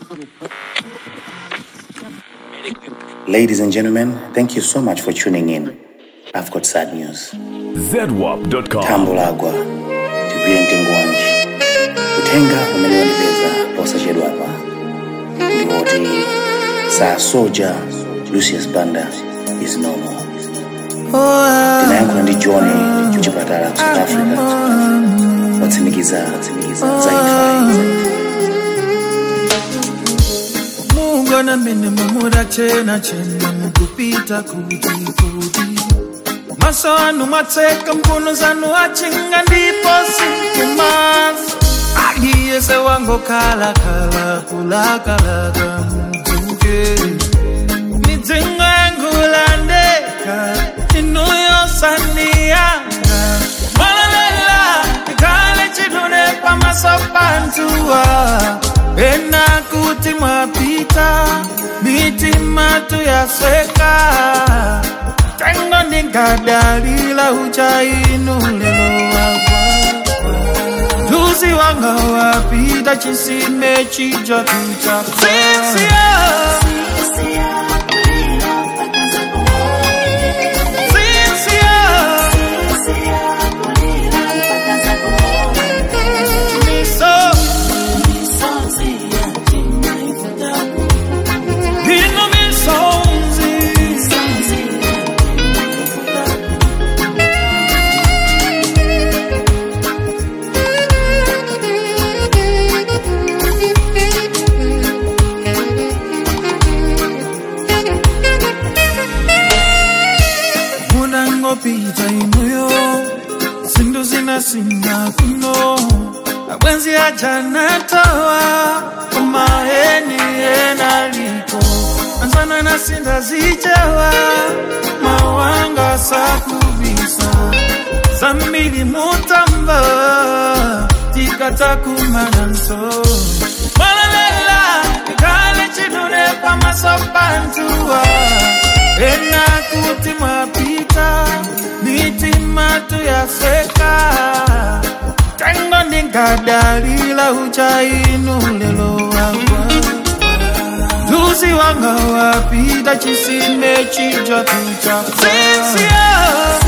Ladies and gentlemen, thank you so much for tuning in. I've got sad news. zedwap.com Tambulagwa, Tibiyente Ngwanji. Utenga umeniondoleza posachedwa hapa. Ndiwoti saa soja Lucius Banda is no more. Tinayankhula ndi John kuchipatala ku South Africa. Watsimikiza watsimikiza zaimfa. mungu namene mamura chena chena mukupita kuti kuti maso anu mwatseka mkono zanu achinga ndipo sinkumaso aliyese wangokhalakhala kulakalaka mudzuke midzingo yangulandeka inuyosandiyanga malalela ikhale chidune pamaso pantuwa ena kuti mwapita mitima tuyaseka tengo ndingadalila uchainu lelo wagwa Luzi wanga wapita chisime chija kucha Sisia Sisia Miso Hino misonzi munangopita inuyo zindu zinasinga kuno abwenzi ajanatowa kumaheni enaliko anzana nasinda zichewa mawanga sakubisa zambili mutamba tikatakumana nso malalela kale chidune pamasopantuwa ena kuti mwapita mitima tuyaseka tengo ndingadalila uchainu lelo wagwa luzi wanga wapita chisime chija tucha Sisia